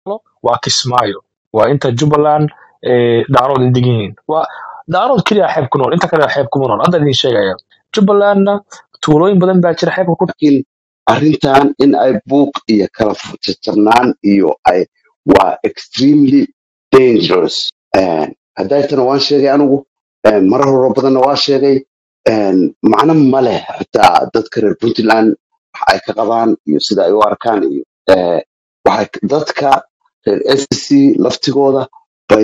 waa kismaayo waa inta jubbaland eh, daarood ay degan yihiin waa daarood keliya xeeb ku nool inta kale xeeb kuma nool hadda idin sheegaya jubbalandna tuulooyin badan baa jira xeebka ku laakiin arrintan in ay buuq iyo kala jajabnaan iyo ay waa extremely dangerous Een, hadaytana waan sheegay anigu een, marar hore badanna waa sheegay een, macno ma leh xitaa dadka reer puntland waxa ay ka qabaan iyo sida ay u arkaan iyo eh, waxay dadka reer sc laftigooda bay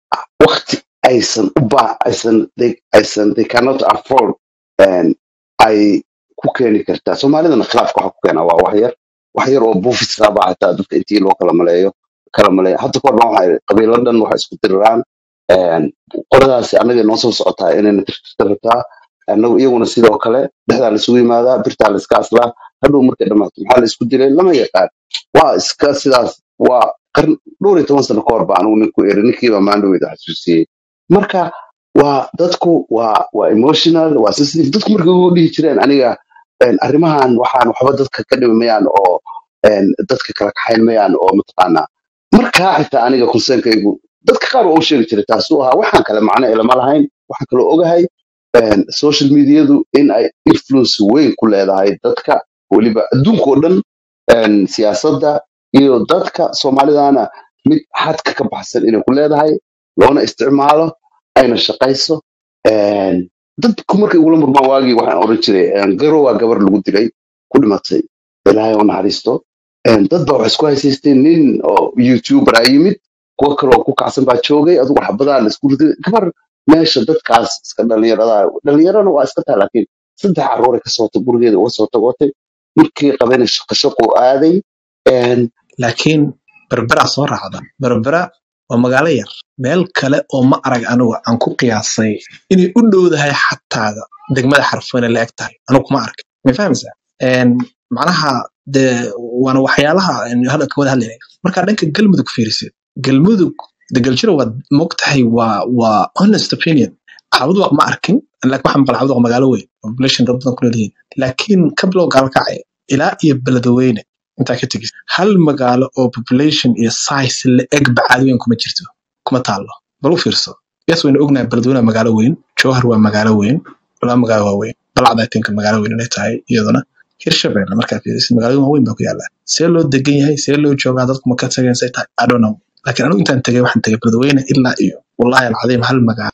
waqti aysan u baa aysan they, aysan they cannot afford een, ay ku keeni kartaa soomaalidana khilaafka waxa ku keena waa wax yar wax yar oo buufis raaba xataa dadka intii loo kala maleeyo kala maleeyo hadda kahor dhan waxay qabiilo dhan waxay isku diriraan een, qoladaasi annaga noo soo socotaa inayna tirtirta rabtaa annagu iyaguna sidoo kale dhexdaa laisugu yimaadaa birtaa la iska aslaa hadhow markay dhammaato maxaa la isku dilay lama yaqaan waa iska sidaas waa qarn dhowr iyo toban sano kahor ba anigu ninku eri ninkiiba maandhoweyda xasuusiyey marka waa dadku waa waa emotional waa sensitive dadku markay ugu dhihi jireen aniga een, arrimahan waxaan waxba dadka ka dhimayaan oo een, dadka kala kaxayn mayaan oo mataqaanaa markaa xitaa aniga konseenkaygu dadka qaar waa u sheegi jiray taasuu ahaa waxaan kale macno ilama lahayn waxaan kaloo ogahay een, social mediadu in ay influence weyn ku leedahay dadka weliba adduunka oo dhan een, siyaasadda iyo dadka soomaalidana mid xadka ka baxsan inay ku leedahay loona isticmaalo ayna shaqayso Een, dadku markay ugula murmaan waagii waxaan oran jiray een, garo waa gabar lagu dilay ku dhimatay ilaahay u naxariisto Een, dad baa waxay isku haysaysteen nin oo youtuber a yimid kuwo kale oo ku kacsan baa joogay adugu xabadaa la isku riday gabar meesha dadkaas iska dhalinyarada dhalinyarana waa iska tahay laakiin saddex carruuray kasoo tag gurigeeda uga soo tagootay markii qabana shaqo shaqo aaday Een, laakiin berbera soo raacda berbera waa magaalo yar meel kale oo ma arag anigu aan ku qiyaasay inay u dhowdahay xataada degmada xarfooyne la eg tahay anigu kuma arag ma fahamsaa Een, macnaha de waana waxyaalaha aynu hadda ka wada hadlayna markaa dhanka galmudug fiirisid galmudug de galjiro waad mogtahay waa waa honest opinion caabuduq ma arkin laakiin waxaan maqal caabuduq magaalo weyn population dad badan ku leeyihiin laakiin ka bilow gaalkacay ilaa iyo beledweyne intaa ka tegis hal magaalo oo population iyo size la eg bacaad weyn kuma jirto kuma taalo bal u fiirso yes waynu ognahay beledweyne waa magaalo weyn jowhar waa magaalo weyn laba magaalo waa weyn balacda tinka magaalo weyn inay tahay iyaduna hirshabelle markaa fiirisid magaalooyin waaweyn baa ku yaala see loo degan yahay see loo joogaa dadku ma ka tageen say tahay i don't know laakiin anigu intaan tegay waxaan tegay beledweyne ilaa iyo wallahi alcadiim hal magaalo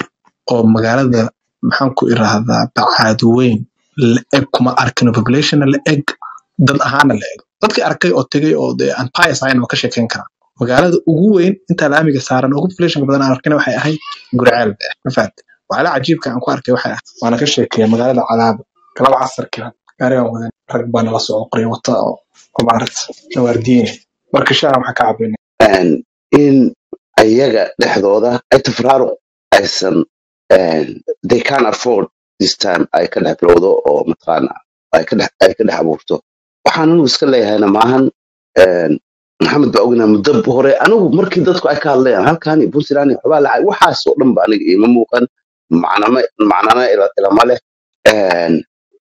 oo magaalada maxaan ku iraahdaa bacaad weyn la eg kuma arkino populationna la eg dad ahaana la eg dadkii arkay oo tegay oo dee aan pious ahayn waa ka sheekeyn karaa magaalada ugu weyn intaa laamiga saaran oo populationka badan aan arkina waxay ahayd gurceel be ma fahamte waxyaala cajiibka aan ku arkay waxay ahayd waana ka sheekeeya magaalada cadaaba galaba casarkii gaarigan wadan rag baa nala socdo qoryo wata oo oo maaragta nawaardiyeen marka shaha waxaan ka cabayna Een, in ayaga dhexdooda ay tafraaruq aysan een, they can afford this time ay ka dhex bilowdo oo mataqaana ay ka dhex ay ka dhex abuurto waxaan anigu iska leeyahayna maahan een, maxamed baa ognaa muddo hore anigu markii dadku ay ka hadlayaan halkan iyo puntland iyo waxbaa lacay waxaas oo dhan ba aniga iima muuqan macnama macnana ila- ilama leh Een,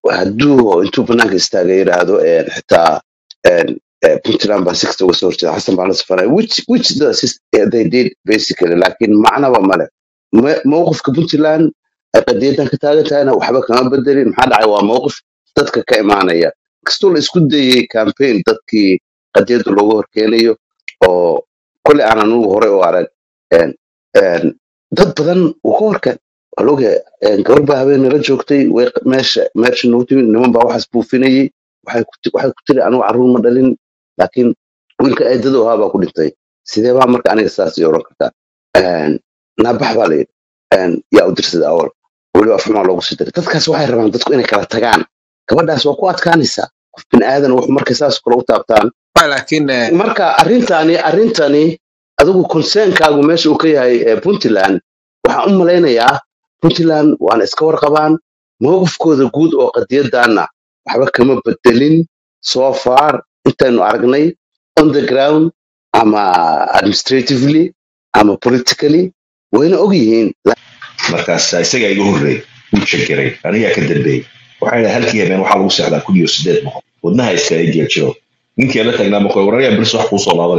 hadduu intuu banaanka istaaga yidhaahdo een, xitaa een, eh, puntland baa sixta uga soo horjeeda xasan baa la safaray which which the sys- eh, they did basically laakiin macnaba male Me- mowqifka puntland ay qadiyadan ka taagan tahayna waxba kama bedelin maxaa dhacay waa mowqif dadka ka imaanaya kastoo la isku dayey campaign dadkii qadiyada loogu horkeenayo oo kole aan anugu hore u arag een, een, dad badan uu ka horkeen waa la ogyahay een, gabar baa habeen nala joogtay way q- meesha meesha noogu timid niman baa waxaas buufinayey waxay ku ti- waxay ku tiri anigu carruur ma dhalin laakiin wiilka eedadu ahaa baa ku dhintay sidee baa marka aniga saas ii oran kartaa Een, naabax baa la yidhi Een, yaa u dirsada awal weliba afxumaa loogu sii diray dadkaas waxay rabaan dadku inay kala tagaan gabadhaas waa ku adkaanaysaa qof bin aadan wax markay saas kale u taabtaan laakiin eh, marka arrintani arrintani adigu concern-kaagu meesha uu ka yahay eh, puntland waxaan u malaynayaa puntland waana iska warqabaan mowqifkooda guud oo qadiyadana waxba kama bedelin so far intaynu aragnay on the ground ama administratively ama politically wayna og yihiin markaas isagaa iga horreey wuu jegeray anigaa ka dambeeyey waxay dhahay halkii habeen waxaa lagu seexdaa kun iyo sideed boqol wadnaha iskaga geeljiro ninkii la taagnaa maqoy wararyaa bilis wax kuu soo laabanaya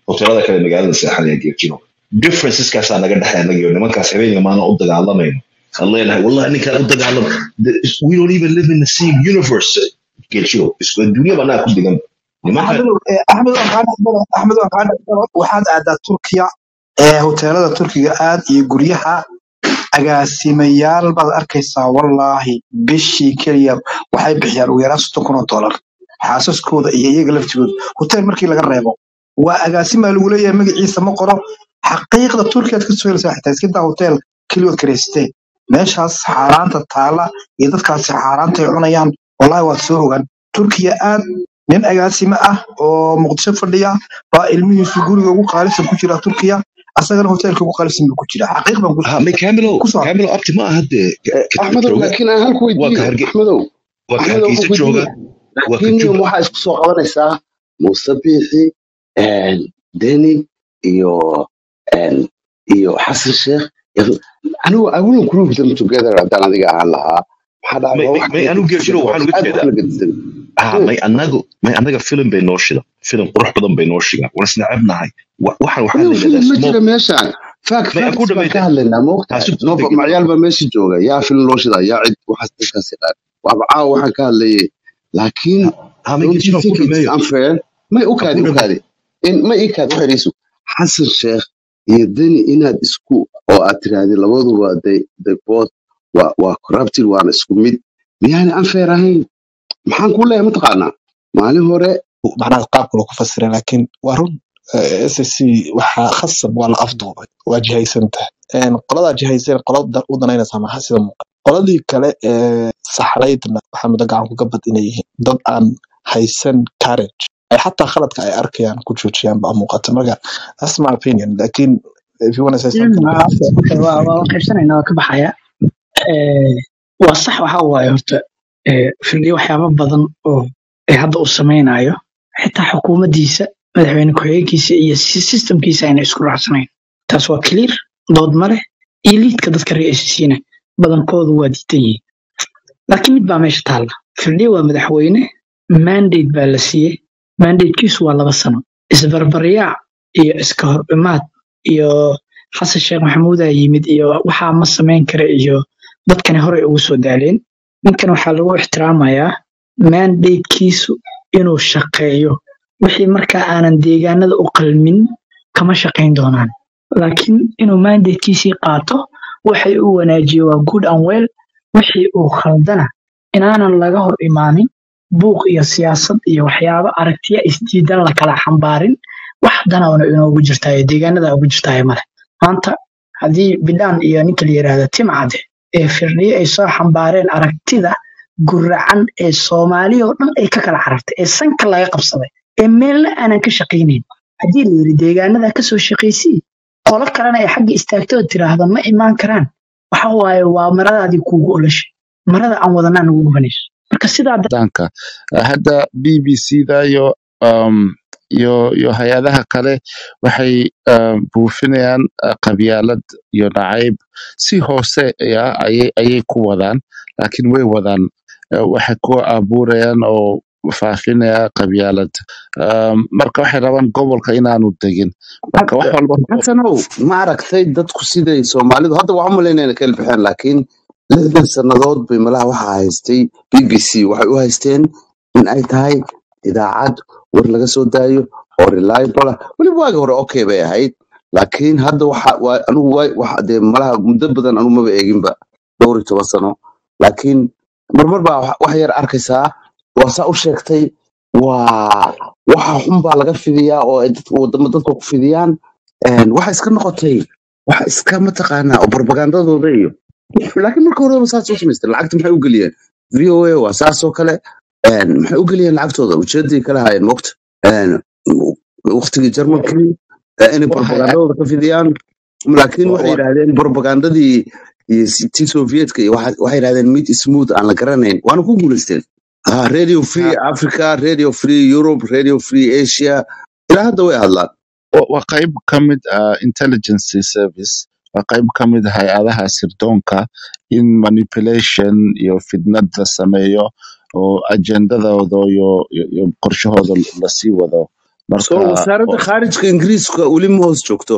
hoteelada kale magaalada seexanaya geerjino differenceskaasaa naga dhexay annagiyo nimankaas habeenka maalin u dagaalamayno aan leenahay wallahi ninkaan u dagaalam the- we don't even live in the same universe geerjino isku adduunyaba annaga ku digan nimankan axmedow eh, axmed waan kaa dhexgalo axmed waan kaa dhexgalo waxaad aadaa turkiya ee hoteelada turkiga aad iyo guryaha agaasimayaal baad arkaysaa wallaahi bishii keliya waxay bixiyaan ugu yaraan soddon kun oo doolar xaasaskooda iyo iyaga laftigooda hotel markii laga reebo waa agaasimaa lagu leeyahay magaciisa ma qoro xaqiiqda turkiyaad ka soo helaysaa xitaa iska daa hotel keliyood karaysteen meeshaas xaaraanta taala iyo dadkaasi xaaraanta ay cunayaan wallaahi waad soo ogaan turkiya aad nin agaasime ah oo muqdisho fadhiya baa ilmihiisu guriga ugu qaalisan ku jira turkiya asagana hoteelka ugu qaalisan buu ku jira xaqiiq baan ku ha may camilo kusoo camilo abti ma aha dee ka Eh, ka axmedow jooga laakiin aan halku waa ka weydiiyo harge axmedow waa ka axmedow hargeysa halku jooga weydiiyo waa ka laakiin jubba waxaa isku soo qabanaysaa muuse biixi deni iyo een, iyo xasan sheekh iyo- anigu i wouldn't group them together haddaan adiga ahaan lahaa maxaa dhacay may waa may wax may kala anu gedisan geerjino waa waxaan uga aad u jeedaa kala gedisan ah Hmm. may anagu may anaga filim bay noo shida filim qurux badan bay noo shigaan waan isnacabnahay Wa- waxaan waxaa anigu la filim yidhahdaa ma smoke jira meeshaan fact may aan ku facts baan ka dhamayda hadlaynaa ma ogtahay taasi nooba degdeg macyaal baa meesha jooga yaa filim loo shidaa yaa cid waxaas dadkaas yaqaan waaba caawa waxaan ka hadlayay laakiin ha may don't you geerjino ku think it's dhameeyo unfair may u ha kaadi ku u dhameeyo kaadi in ma ii kaadi waxayniisu xasan sheekh iyo deni inaad isku oo aad tiraahdi labaduba they they both waa waa corrupted waana isku mid miyaana unfair ahayn maxaan ku leeyahay mataqaanaa maalin hore macnaha qaabka loo ku fasiray laakiin waa run s s c waxaa khasab waa la afduubay waa jihaysan tahay Een, qoladaa jihaysan qolada u danaynaysaa maxaa sida muuqata qoladii kale ee saxraydna waxaa muddo gacan kuga bad inay yihiin dad aan haysan courage ay xataa khaladka ay arkayaan ku joojiyaan baa muuqata marka that's my opinion laakiin if you want to say something waa waa waa qaybsanayna waa ka baxaya Eh, waa sax waxa waaye horta eh, firdhiyo waxyaabo badan oo ay hadda uu samaynayo xitaa xukuumaddiisa madaxweyne ku-xigeenkiisa iyo si- systemkiisa ayna isku raacsanayn taas waa clear dood ma leh iyo liidka dadka reer SSC-na badankoodu waa diidan yihiin laakiin mid baa meesha taalla firdhiyo waa madaxweyne mandate baa la siiyey mandatekiisu waa laba sano isbarbaryaac iyo iska hor imaad iyo xasan sheekh maxamuudaa yimid iyo waxaa ma samayn kara iyo dadkani horey ugu soo daaleen ninkan waxaa lagu ixtiraamayaa mandatekiisu inuu shaqeeyo wixii markaa aanan deegaanada u qalmin kama shaqayn doonaan laakiin inuu mandatekiisii qaato waxay uu wanaajiyo waa good and well wixii uu khaldana inaanan laga hor imaanin buuq iyo siyaasad iyo waxyaabo aragtiya isdiidan la kala xambaarin wax danawana inoogu jirtaayo deegaanada ugu jirtaayo male maanta haddii bidhaan iyo ninka la yidhaahdo timcade ee firdhiye ay soo xambaareen aragtida guracan ee soomaaliya oo dhan ay ka kala carartay ee sanka laga qabsaday ee meelna aanan ka shaqaynayn haddii la yidhi deegaanada kasoo shaqaysii qolo kalena ay xagga istaagto oo tiraahdo ma imaan karaan waxa waaye waa maradaadii kuugu olashay marada aan wadanaa nagu gubanayso marka sidaa danka hadda b b c da iyo um, iyo iyo hay-adaha kale waxay um, buufinayaan uh, qabyaalad iyo nacayb si hoose ya ayay ayay ku wadaan laakiin way wadaan Uh, waxay ku abuurayaan oo faafinaya qabyaalad um, marka waxay rabaan gobolka inaanu degin marka wax walba xasanow ma aragtay dadku siday soomaalidu hadda waxaan malaynayna kala baxeen laakiin lixdan sannadood bay malaha waxaa haystay b b c waxay u haysteen in ay tahay idaacad war laga soo daayo oo reliable ah weliba waagi hore okay bay ahayd laakiin hadda waxa waa anigu waa waxa dee malaha muddo badan anigu maba eeginba dhowr iyo toban sano laakiin marmar baa wax wax yar arkaysaa waa saa u sheegtay waa waxa xun baa laga fidiyaa oo ay dadka wadamo dadka ku fidiyaan Een, waxa iska noqotay waxa iska mataqaanaa oo barbagandadooda iyo laakiin marka horeba saas u samaysteen lacagta maxay u geliyeen v o a waa saas oo kale Een, maxay u geliyeen lacagtooda ujeeday kala hayeen mogta waqtigii jarmalkii eh, inay waxay barbagandadooda ka fidiyaan laakiin wa- waxay wa- yidhaahdeen barbagandadii iyo si- tii sovietka iyo waxa- waxay yidhahdeen mid smooth aan la garanayn waana ku guulaysteen Ah, radio free ha- africa radio free europe radio free asia ilaa hadda way hadlaan wa- waa qayb ka mid ah intelligence service waa qayb ka mid ah hay-adaha sirdoonka in manipulation iyo fidnad la sameeyo oo ajendadooda iyo iyo iyo qorshahooda lasii wado soo marka wasaaradda oo- khaarijka ingiriiska weli ma hoos joogto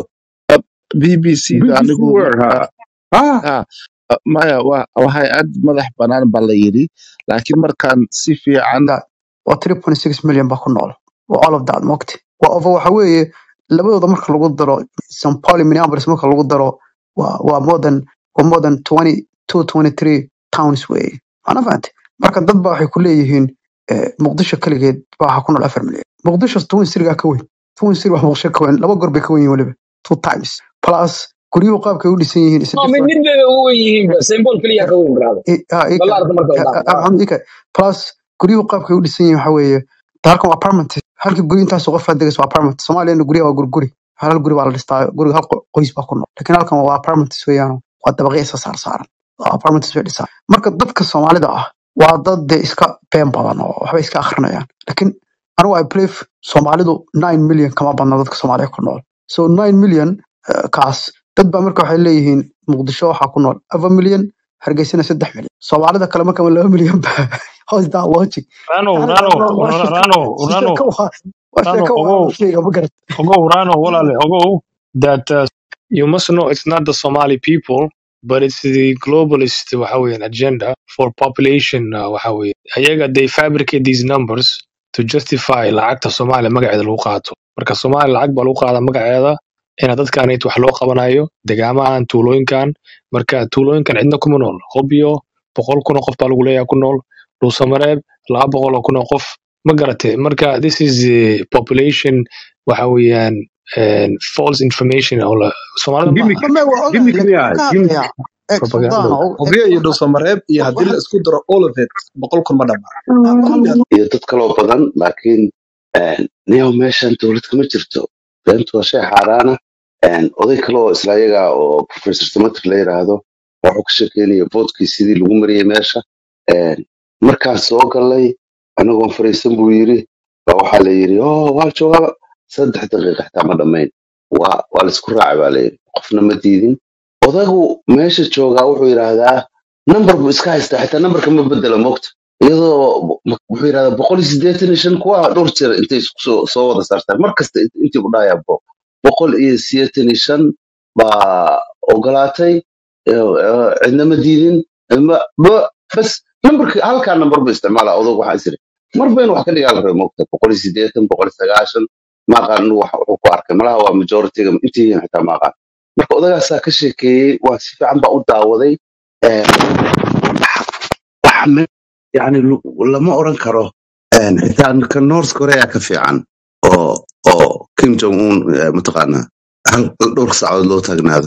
b b c da bbc anigu wer ha marka ha ah, maya waa waa hay-ad madax bannaan baa la yidhi laakiin markaan si fiican that waa 3.6 million baa ku nool waa all of that mogti waa over waxa weeye labadooda marka lagu daro St. Paul iyo Minneapolis marka lagu daro waa waa more than waa more than 22 23 towns weeye ana fahantay marka dad baa waxay ku leeyihiin eh, muqdisho kaligeed baa waxaa ku nool 4 milyan muqdisho twin city-gaa ka weyn twin city wax muqdisho ka weyn laba goor bay ka weyn yihiin weliba two times plus guryuhu qaabkay u dhisan yihiin is a No, mid different mid bay ugu wen yihiin symbol keliya ka weyn brother i- ah, ika ballaarka marka la dhaafo maxamed ika plus guryuhu qaabkay u dhisan yihiin waxa weeye halkan waa apartment halkii guri intaas qof aad degayso waa apartment soomaaliyana guryaha waa guriguri hal guri baa la dhistaa guriga hal qo- qoys baa ku nool laakiin halkan waa apartments weeyaan waa dabaqyo isa saar saaran waa apartments bay dhisaan marka dadka soomaalida ah waa dad dee iska been badan oo waxbay iska akrinayaan laakiin anigu i believe soomaalidu 9 million kama badna dadka soomaaliya ku nool so 9 million eh, kaas dad baa marka waxay leeyihiin muqdisho waxaa ku nool afar milyan hargeysana saddex milyan soomaalida kale marka laba milyan ba hoos daa logic rano yani rano waa waa sheeko rano rano sheeko waa waa rano sheeko waa ogow la sheega ma garat ogow rano walaale ogow that uh, you must know it's not the somali people but it's the globalist waxa weeyaan agenda for population uh, waxa weeye ayaga they fabricate these numbers to justify lacagta soomaaliya magaceeda lagu qaato marka soomaaliya lacag baa lagu qaadaa magaceeda ina dadkan wax loo qabanayo degaamahan tuulooyinkan marka tuulooyinkan cidna kuma nool hobyo boqol kun oo qof baa lagu leeyahay ku nool dhuusamareeb laba boqol oo kun oo qof ma garatay marka this is uh, population waxa weeyaan and false information oo la soomaalida gimik maaha ma waa ogahay gimik laakiin miya waxaan ka gimik hadlayaa eeg propaganda suldaano oo eeg hobyo iyo dhuusamareeb iyo haddii la waxaan isku daro all of it boqol kun ma dhammaa waxaan iyo dad kaloo badan laakiin niyow meeshan dowlad kama jirto beentu waa shay xaaraana oday kale oo isla ayaga oo professor samater la yiraahdo wuxuu ka sheekeynaya voodkii sidii lagu mariyey meesha Een, markaan soo galay anagoon fariisan buu yiri baa waxaa la yiri oh waa joogaa saddex daqiiqa xitaa ma dhammayn waa waa laisku raacay baa la yiri qofna ma diidin odagu meesha joogaa wuxuu yidhaahdaa number buu iska haystaa xitaa numberka ma bedelo moogta iyadoo m- wuxuu yidhahdaa boqol iyo siddeetan iyo shan kuwa dhowr jeer intay isku soo soo wada saartaan mar kasta int- intii u dhahayaa bo boqol iyo siddeetan iyo shan baa ogolaatay eh, eh, cidna ma diidin ma- ba- bas numberka halkaa number buu isticmaalaa odag waxaa isiri mar baynu wax ka dhigaa la rabay moogta boqol iyo siddeetan boqol iyo sagaashan maaqaan inu wax wuxuu ku arkay malaha waa majoritiga intii yihiin xitaa maaqaan marka odagaasaa ka sheekeeyey waa si fiican baa u daawaday Eh, wax me- yani lu- lama oran karo een, xitaa ka north korea ka fiican oo oo kim jong un eh, mataqaana hal dhowr saacadood loo taagnaado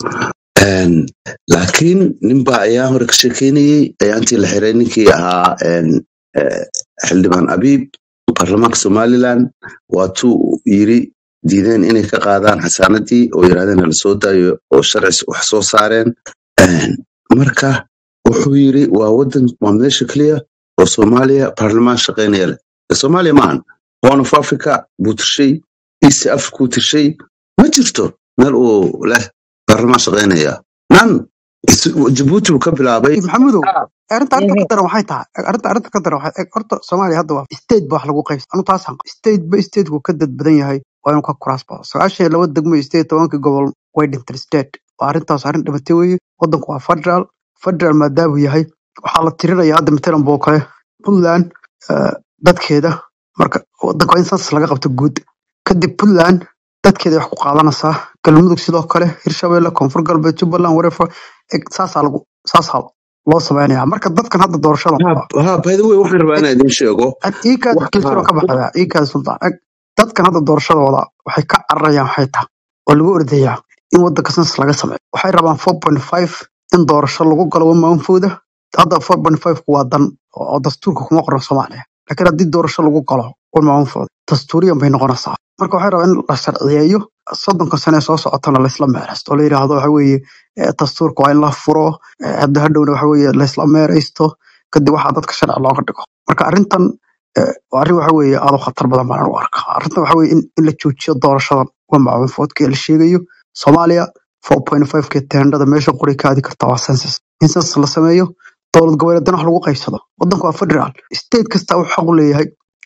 Een, laakiin ninbaa ayaa hore ka sheekeynayey ayaantii la xiray ninkii ahaa een, eh, xildhibaan abiib baarlamaanka somaliland waatuu yiri diideen inay ka qaadaan xasaanadii oo yidhahdeen hala soo daayo oo sharci wax soo saareen Een, marka wuxuu yiri waa wadan waa meesha keliya oo soomaaliya baarlamaan shaqeynaya leh Ee, soomaaliya maahan horn of africa buu tirshay east africa buu tirshay ma jirto meel uu leh baarlamaan shaqeynaya nan is- jabuuti buu ka bilaabay maxamudow Ah, arrinta arrinta mhm. ka daran waxay tahay arrinta arrinta ka daran waxay eg horta soomaaliya hadda waa state ba wax lagu qaybsan anu taasaan state ba stateku ka dad badan yahay waa inuu ka kuraas bado sagaashan iyo laba degmo iyo sideed iyo tobankii gobol way dhinteen state waa arrintaas arrin dhimatay weeye wadanku waa federal federal maadaamuu yahay waxaa la tirinaya hadda matalan boo kale puntland eh, dadkeeda marka wadanka waa in census laga qabto guud kadib puntland dadkeeda wax ku qaadanaysaa galmudug sidoo kale hirshabelle koonfur galbeed jubbaland whatever eg saasaa lagu saasaa loo sameynaya marka dadkan hadda doorashada ha ha, by the way waxaan rabaa inaan idin sheego iikaas wax kilsiro ha ka baxaya iikaas sultaan eg dadkan hadda doorashadooda waxay ka cararayaan waxay tahay oo lagu ordayaa in wadanka census laga sameeyo waxay rabaan 4.5 in doorasho lagu galo wamaanfooda hadda 4.5 ku waa dan oo dastuurka kuma qoran soomaaliya laakiin haddii doorasho lagu galo wamaanfooda dastuuriyan bay noqonaysaa marka waxay rabaan in la sharciyeeyo soddonka sane ee soo socotana laysla meeraysto oo la yidhaahdo waxa weeye eh, dastuurka waa in la furo eh, hadda hadhowna waxa weeye laysla meeraysto kadib waxaa dadka sharci looga dhigo marka arrintan eh, waa arrin waxa weeye aad u khatar badan baan u arkaa arrintan waxa weeye in, in la joojiyo doorashadan wamaanfoodka ee la sheegayo soomaaliya 4.5 ke teendhada meesha qori ka aadi karta waa census in census la sameeyo dowlad goboleedana wax lagu qaybsado wadanku waa federal state kasta wuxuu xaq u leeyahay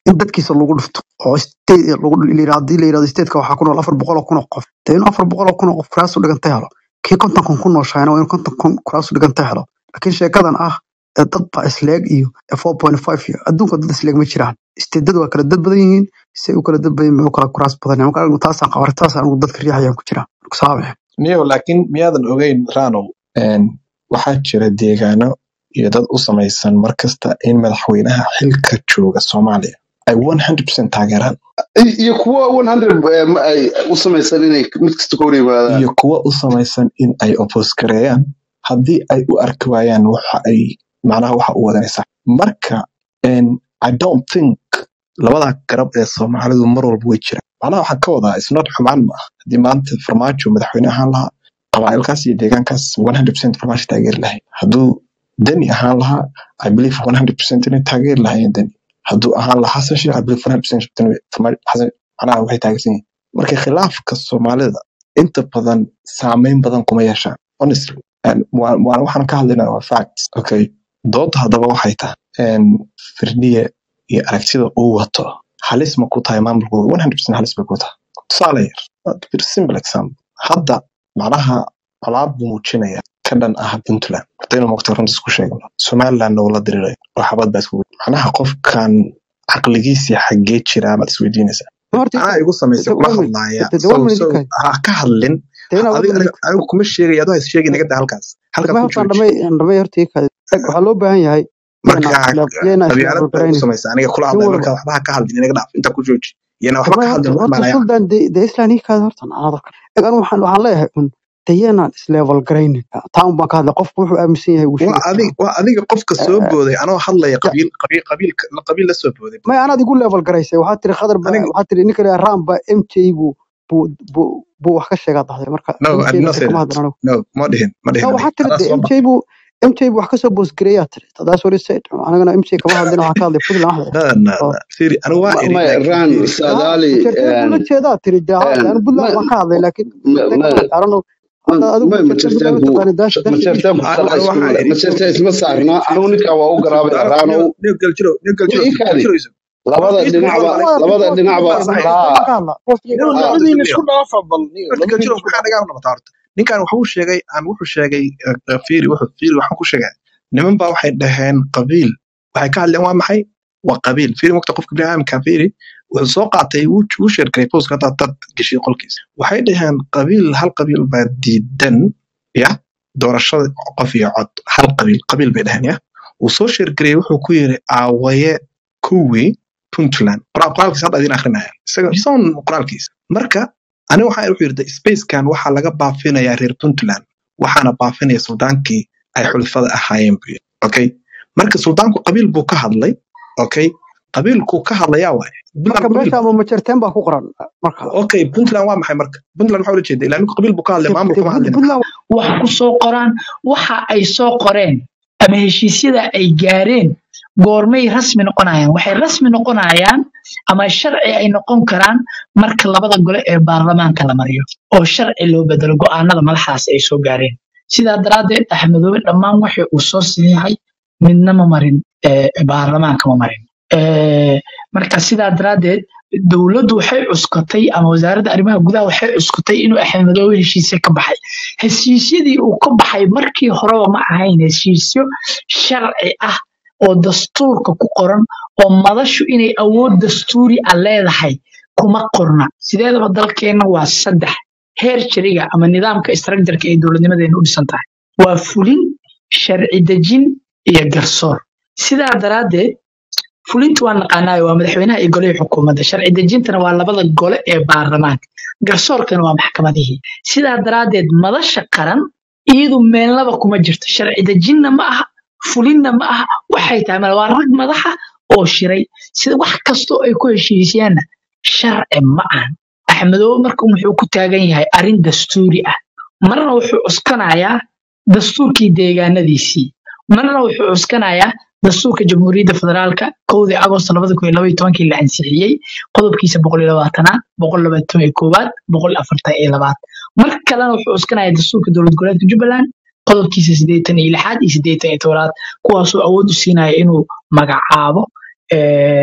in dadkiisa lagu dhufto oo state lagu la yirahdo- haddii la yirahdo stateka waxaa ku nool afar boqol oo kun oo qof dee inuu afar boqol oo kun oo qof kuraasu dhiganta helo kii konton kun ku nooshaana waa inuu konton kun kuraasu dhiganta helo laakiin sheekadan ah ee dad baa isleeg iyo four point five iyo adduunka dad isleeg ma jiraan isteedadu waa kala dad badan yihiin say u kala dad badan yihiin, u kala kuraas badan yihiin. marka anigu taasaan qabaa taasaan anigu dadka riixayaan ku jiraa marka saabe niyo laakiin miyaadan ogeyn ranow een, waxaa jira deegaano iyo dad u samaysan markasta in madaxweynaha xilka jooga soomaaliya ay 100% taageeraan I- iyo kuwa 100 eh, ma ay u samaysan inay mid kasta ka hor yimaadaan iyo kuwa u samaysan in ay oppose gareeyaan haddii ay u arki waayaan waxa ay macnaha waxa u wadanaysa marka een, i don't think labada garab ee soomaalidu mar walba way jiraan macnaha waxaan ka wadaa isnot xumaan ma ah haddii maanta farmaajo madaxweyne ahaan lahaa qabaa'ilkaas iyo deegaankaas 100% farmaajo taageeri lahayd hadduu deni ahaan lahaa i believe 100% inay taageeri lahaayeen deni hadduu ahaan lahaa xasan sheekh i believe 100% inay farmaajo xasan macnaha waxay taageersan yihiin marka khilaafka soomaalida inta badan saameyn badan kuma yeeshaan honestly And waa- waa- waxaan ka hadlaynaa waa facts okay dooda haddaba waxay tahay een, firdhiye iyo aragtida uu wato halis ma ku tahay maamulkooda 100% halis bay ku tahay tusaale yar waa very simple example hadda macnaha colaad buu muujinaya ka dhan ah puntland hadaynu mogta runta isku sheegno somalilandna wuu la diriray oo xabad baa isku macnaha qofkan caqligiisii xaggee jiraa baad isweydiinaysaa horta anaa igu samaysa kula hadlaaya de so one minute so ka ha ka hadlin de inaa adiga one minute aniga anigu kuma sheegaya adoo has sheegi naga daa halkaas halkaas dhamay ku horta jooji dhamay dhamay horta ii kale Eg, waxaa loo baahan yahay marka yana yana qabyaalad islevel baa igu garaynin samaysa aniga kula nin hadlaya walba marka waxba ha ka hadlin inaga dhaaf intaa ku jooji iyana waxba dhamay ka horta hadlin wax horta maanaya suldan de de islaan ii kaada horta anadaka eg anigu waxaan waxaan leeyahay un de yanaan islevel garaynin taa un baan ka hadlay qofku wuxuu aaminsan yahay wuu waa sheegi adiga karaa waa adiga qofka soo Eh, booday anoo hadlaya ya qabiil qabiil qabiil qabiil la soo booday may anaad igu level garaysay waxaa tiri khadar ba aniga waxaa tiri ninka la ram ba mj buu buu buu buu wax ka sheegaa dhahday marka no I mj did na not de say kama that hadlan anigu no ma dhihin ma dhihin no aniga waxaa tiri adaa de soo mj ba buu mj buu wax kasoo boosgareeyaa tiri that's what he said anigana mj kama hadlin waxaan ka hadlay puntland waxda no no oo no firi anigu waa Ma- iri maya laakiin ran firi ha saadaali majarteen buu la jeedaa tiri de ha een, anu ma puntland waan ka hadlay laakiin ma majarteen kama ma hadlay arano hadda adigu ma majarteen puntland majartaanku ma taqaani dash dash majartaanku anigu kala anigu isku waxaan iri majartaan isma saarna firi anigu ninkaa waa u garaabaya anigu raanow nin nin galjiro nin galjiro ii nin kaadi galjiro isu labada horta isu dhinacba waxaan boostiga malay waa labada boostiga dhinacba boostiga fasaxay boostiga laa ka hadla boostiga niyo ka ah hadla labadiina listen isku niyo dhaafa bal niyo horta labadiina galjiro isku maxaa dhaafa naga noqotaa horta ninkan wuxuu sheegay aan wuxuu sheegay eh, eh, fiiri wuxuu fiiri waxaan ku sheegay niman baa waxay dhaheen qabiil waxay ka hadleen waa maxay waa qabiil fiiri waqti qofka biniaadamka fiiri wuxuu soo qaatay wuu wuu sheergaray post hadda dad gashay qolkiisa waxay dhaheen qabiil hal qabiil baa diidan ya doorashada qof iyo cod hal qabiil qabiil bay dhaheen ya wuu soo sheergaray wuxuu ku yiri aawaye kuwii puntland qoraal qoraalkiisa hadda idin akrinaya isaga isagoon qoraalkiisa marka aniga waxaa wuxuu yidhi spacekan waxaa laga baafinayaa reer puntland waxaana baafinaya suldaankii ay xulfada ahaayeen buu yidhi okay marka suldaanku qabiil buu ka hadlay okay qabiilkuu ka hadlayaa waaye puntland marka qabiil meesha ama majarteen baa ku qoran marka okay puntland waa maxay marka puntland maxaa ula jeeda ilaa ninku qabiil buu ka hadlay de maamul de kama Punt- hadlin puntland wax ku soo qoraan waxa ay soo qoreen ama heshiisyada ay gaareen goormay rasmi noqonayaan waxay rasmi noqonayaan ama sharci ay noqon karaan marka labada gole ee baarlamaanka la mariyo oo sharci loo bedelo go'aanada madaxdaas ay soo gaareen sidaa daraaddeed axmedoobe dhammaan wixii uu soo saxiixay midna ma marin eh, baarlamaanka ma marin Eh, marka sidaa daraaddeed dowladdu waxay cuskatay ama wasaaradda arrimaha gudaha waxay cuskatay inuu axmedoobe heshiisye ka baxay heshiisyadii uu ka baxay markii horeba ma ahayn heshiisyo sharci ah oo dastuurka ku qoran oo madashu inay awood dastuuri ah leedahay kuma qorna sideedaba dalkeenna waa saddex heer jariga ama nidaamka istraakjarka ee dowladnimadeena u dhisan tahay waa fulin sharci dejin iyo garsoor sidaa daraaddeed fulinta waa naqaanaayo waa madaxweynaha iyo golihii xukuumadda sharci dejintana waa labada gole ee baarlamaanka garsoorkana waa maxkamadihii sidaa daraaddeed madasha qaran iyadu meelnaba kuma jirto sharci dejinna ma aha fulinna ma aha waxay tahay male waa rag madaxa oo shiray sida wax kastoo ay ku heshiisiyaanna sharci ma ahan axmedoobe marka wuxuu ku taagan yahay arrin dastuuri ah marna wuxuu cuskanayaa dastuurkii deegaanadiisii marna wuxuu cuskanayaa dastuurka jamhuuriyadda federaalka kowdii agost labada kun iyo laba iyo tobankii la ansixiyey qodobkiisa boqol iyo labaatanaad boqol labaatan iyo koowaad boqol afartan iyo labaad mar kalena wuxuu cuskanayaa dastuurka dowlad goboleedka jubbaland qodobkiisa siddeetan iyo lixaad iyo siddeetan iyo tobanaad kuwaasoo awood u siinaya inuu magacaabo eh,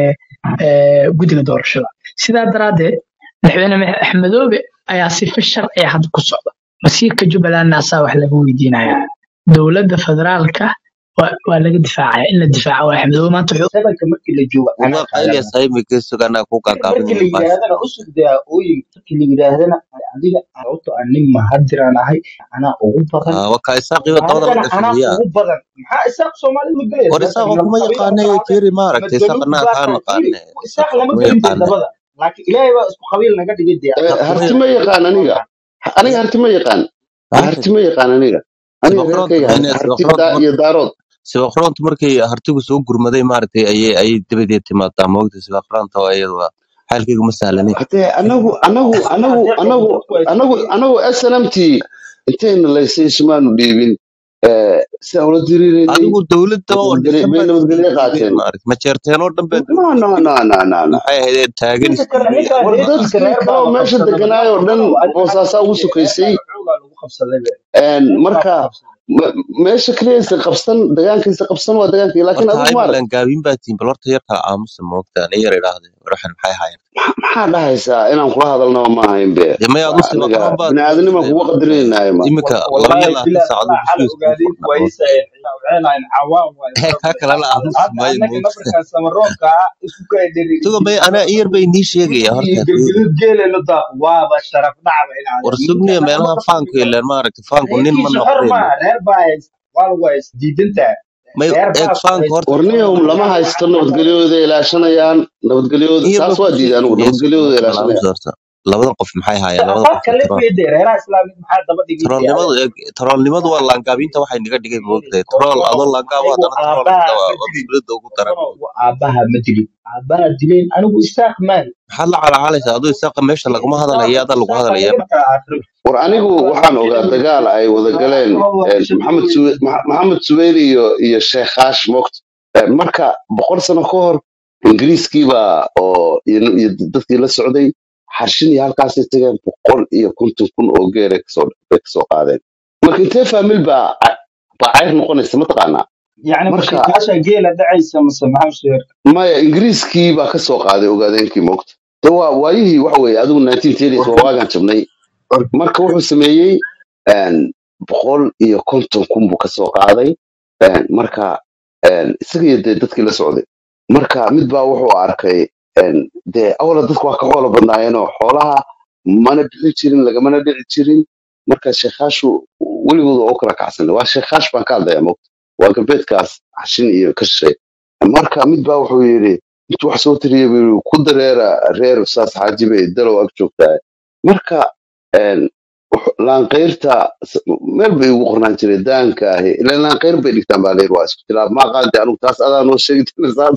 eh, guddiga doorashada sidaa daraaddeed madaxweyne Max- axmedoobe ayaa sifa sharciya hadda ku socda masiirka jubbalandna asaa wax laga weydiinaya dowladda federaalka waa waa laga difaacaya in la difaaco waa axmedoobe maanta wuxuu sabanka markii la joogo anaa uga qayliya qaadanaya saimika suganaa ku markii gaagaabinaya la baasha yidhaahdana usugdaa ooyin markii la yidhaahdana adiga sababto aan nin mahadiraan ahay anaa ugu badan Ah, waa kaa isaaqiiba dabada la anigana gashay anaa miyaa ugu badan maxaa isaaq soomaalida la gelaya war marka isaaqo lama kuma qabiil yaqaane ama kacbe fiiri ama maaragtay daluug isaaqanaa baa kaa tahay fiiri naqaane isaaq isaaqo lama kuma gelin dee yaqaane dabada laakiin ilaahay baa isku qabiil naga dhigay dee Eh, isaaq kuma harti ma yaqaan aniga aniga harti ma yaqaan aniga harti ma yaqaan aniga aniga sibaqroonta reerkayga mayne harti sibaqroonta daa mar iyo daarood sibaqroonta markay hartigu soo gurmaday maaragtay ayay ayay dabadeed timaadaa moogta sibaqroonta waa iyadu waa xaalkaygu ma sahlanin hadee anagu anagu asna anagu hadeer anagu dadku ay anagu isku anagu snmt intayna laysay isumaanu dhiibin eh, sidaan ula diriireynay adigu dowladda oo nabadgelyo dhisan bay baad nabadgelyo isdiiday qaateen maaragtay majeerteenoo dhan baa no dowladda no isdiiday no no no no maxay ahayd taagan midda kale isdiiday ninkaa war reerkiisa dadkii reer baa kaloo la meesha qabsaday deganaayoo dhan badanoo adi xagga boosaasaa ugu fiiri sokaysay reerkaa xoogaa lagu qabsaday be Een, reer baa marka ku qabsaday me- meesha keliyaysa qabsan degaankiisa qabsan waa degaankii laakiin horta adigu maarag aymalan gaabin baa tihin bal horta yarkaa aamusa moogta ani yar idhaahde waxan maxay haayeen maxaa dhahaysaa inaan kula hadalnaba ma ahayn be dee may adu Waa aniga sibaqroon baad biniaadanimaan moogtay kugu moogta qadarinaynayo ma iminka Wal- laba iyo wallaahi labaatan bilaa saacadood talaa xal bushiis kuu ogaadeen furnaa moogta waysayeen waxaylahayn cawaan waaye ee kaa fara kale la badan aamusi hadda maayo annaga moogta nabarkan samaroonka ah isku kala suga may anaa in yar bay nii sheegaya iyo horta fiiri gelgelud geeleno daaq waaba sharaf dhacba inaad war ninka sugniya nagama meelaha faanku qabsan yeeleen maaragtay faanku nin ma reerkiisa xor noqdeen maaha reer baa haysta waa lagu haysta diidantaa may reer eeg baa ku faanku haysta horta warniyahum lama waxaan haysto waxaan nabadgelyahooda ilaashanayaan nabadgelyahooda in yar saas baa waa ku diiday anigu sheegaya suga nabadgelyahooda horta bal ilaashanayaan aamusa horta labadan qof maxay haayeen labada afar qof ee kale tarool weydee reeraha islaamid maxaa daba dhigay dee taroolnimadu adeer eeg taroolnimadu waa laangaabinta waxay naga dhigay fiiri moogtahay tarool kordono adoo laangaabo anigu haddana tarool aabbaha noqda waa ma waa dilin mushkilada ugu daran kordono moogta aabbaha ma dilin aabbaha dileen anigu isaaq maan maxaad la calaacalaysaa adoo isaaqa meesha laguma hadalaya adaa lagu isaaqa hadalaya laga kala aakhiro war anigu waxaan ogaa dagaal ay wada galeen een, maxamed Suwe- Maxa- maxamed suweyr iyo iyo sheekh haash moogta Een, marka boqol sano ka hor ingiriiskiibaa oo iyo iyo dadkii la socday xarshin iyo halkaasay tageen boqol iyo konton kun oo geer ay kasoo bay kasoo qaadeen marka intee faamil baa ca- baa cayr noqonaysa mataqaanaa yacni marka mashiikaasha geela dhacaysa mase maxaa sheer maya ingiriiskii baa kasoo qaaday ogaadeenkii moogta de waa waayihii waxa weeye adigu 1930s waa waagaan jabnay marka wuxuu sameeyey een, boqol iyo konton kun buu kasoo qaaday een, marka een, isaga iyo dee dadkii la socday marka mid baa wuxuu arkay een, dee awla dadku waa ka xoolo badnaayeenoo xoolaha mana bixin jirin lagamana dhici jirin marka sheekhaashu weligooda oo kala kacsan waa sheekhaash baan ka hadlaya mogta waa galbeedkaas xashin iyo ka shisheey marka mid baa wuxuu yidhi intuu wax soo tiriyay buu yidhi ku dareera reer saas xaajibe dalow ag joogtaa marka een, wux- laanqayrta s- meel bay ugu qornaan jiray daanka ahi ilan laanqayr bay dhigtaan baa layir waa isku tilaab ma aqaante anigu taas adaa noo sheegi jirna saas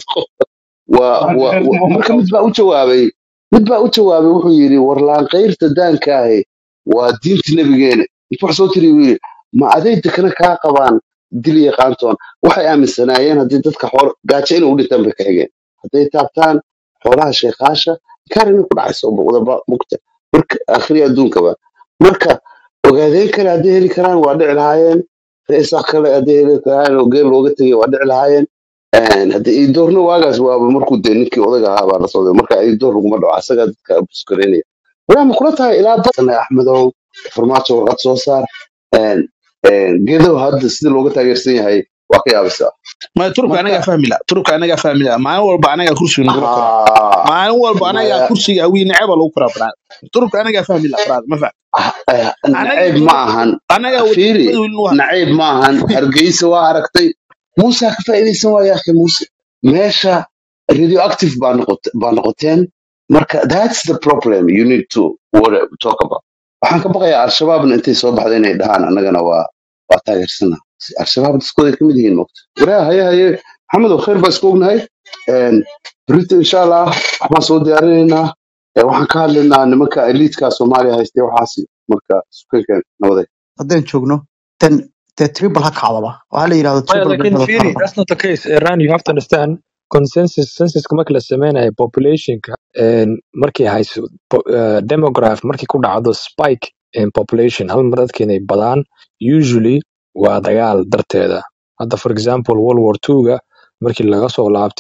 waa waa waa- marka mid baa u jawaabay mid baa u jawaabay wuxuu yidhi war laanqayrta daanka ahi waa diinta nebigeena intuu wax soo tiriya buu yidhi ma aday dekana kaa qabaan dil yaqaantoon waxay aaminsanaayeen haddii dadka xool gaajo inay u dhintaan bay ka xigeen hadday taabtaan xoolaha sheekaasha kaar inay ku dhacayso wadaba mugta marka akhri adduunkaba marka ogaadeen kale hadday heli karaan waa dhici lahaayeen reesaa kale hadday heli karaan oo geel looga tegay waa dhici lahaayeen Een, hadda iidoorna waagaas waaba markuu dee ninkii odaga ahaa baa la socday marka iidoor laguma dhaco asagaa dadka buskareynaya walahi ma kula tahay ilaa badan axmedow farmaajo warqad soo saar Een, een, geedow hadda sida looga taageersan yahay waa ka yaabisaa ma turubka anagaa marka fahmi la turubka anagaa fahmi la maalin walba anagaa kursiga nagula koraa haa maalin walba anagaa maya kursiga awii neceba lagu koraa banaad turubka anagaa fahmi la banaad ma fahmi eh, anaga nacayb ma ahan anagaa fiiri wadamada welin waa nacayb ma ahan hargeysa waa aragtay muusa ka faa'iidaysan waaya akhi muuse meesha radioactive baa noqot- baa noqoteen marka that's the problem you need to worry- talk about waxaan ka baqayaa al-shabaabna intay soo baxda inay dhahaan annagana waa waa taageersana al-shabaab dadkooday ka mid yihiin mogta waraa haye haye maxamedow khayr baa isku ognahay Een, berrito insha allah waxbaan soo diyaarinaynaa Ee, waxaan ka hadlaynaa nimanka eliitka soomaaliya haystay waxaasi marka sukankan nabaday haddaan joogno then dee tribal ha kacdaba waxaa la yidhahdo Maya, tribal lakin bay Firi, kala that's not the case. Iran, you have to understand consensus census marka la sameynayo populationka een, markay hayso po- eh, demograph markay ku dhacdo spike in population hal mar dadka inay badaan usually waa dagaal darteeda hadda for example world war two-ga markii laga soo laabtay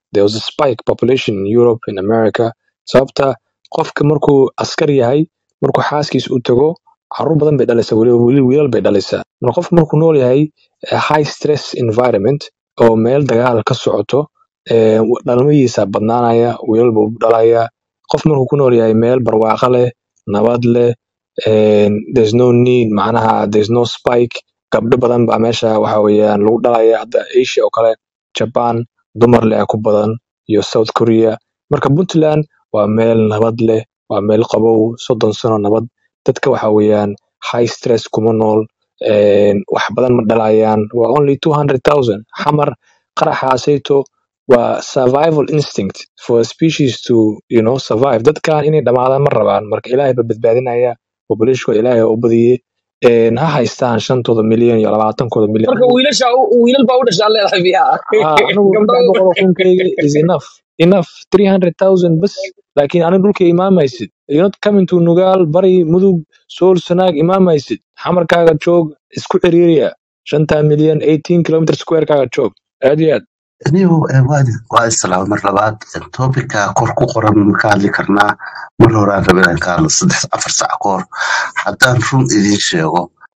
there was a spike population in Europe in America sababta qofka markuu askar yahay markuu xaaskiisa u tago caruur badan bay dhalaysaa weliba wiil- wiilal bay dhalaysaa marka qofka markuu nool yahay eh, high stress environment oo meel dagaal ka socoto eh, dhalmadiisa badnaanaya wiilal buu dhalaya qof markuu ku nool yahay meel barwaaqo leh nabad leh and there's no need macnaha there's no spike gabdho badan baa meesha waxa weeyaan lagu dhalaya hadda asia oo kale japan dumar leh ku badan iyo south korea marka puntland waa meel nabad leh waa meel qabow soddon sano nabad dadka waxa weeyaan high stress kuma nool and wax badan ma dhalayaan waa only 200000 xamar qaraxaasayto waa survival instinct for a species to you know survive dadkan inay dhamaadaan ma rabaan marka ilaahay ba badbaadinaya populationkooda ilaahay oo u badiyey een, ha haystaan shantooda milyan iyo labaatankooda milyan marka wiilasha wiilal baa u dhashaa leedahay biyaha Ah, anigu gabdho saddex boqol oo kunkayga is enough enough 300000 bas laakiin aniga dhulka imaamaysid you're not coming to nugaal bari mudug sool sanaag imaamaysid xamarkaaga joog isku ciriiriya shanta milyan 18 kilometer squarekaaga joog aad iyo aad anigu waa waa islaama mar labaad topicka kor ku qoran ma ka hadli karnaa mar horaan rabay inaan ka hadlo saddex afar sac ka hor haddaan run idiin sheego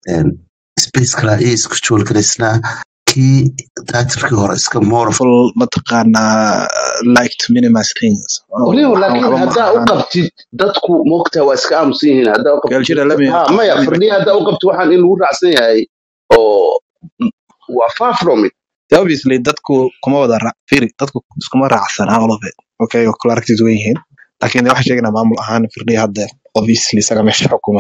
space kala iyo isku jool garaysnaa kii daatirkii hore iska more full mataqaanaa like to minimize things Oh, waliba waxaan laakiin waxba ma haddaa u ahaan qabtid dadku moogtaa waa iska aamusan yihiin haddaa u qabtid galjira lami ha maya fardhiya haddaa u qabtid waxaan in lagu raacsan yahay oo waa far from it obviously dadku kuma wada ra- firi dadku iskuma raacsan all of it okay oo kala aragtid wen yihiin laakiin de waxaan sheegaynaa maamul ahaan firdhiya hadda obviously isaga meesha xukuma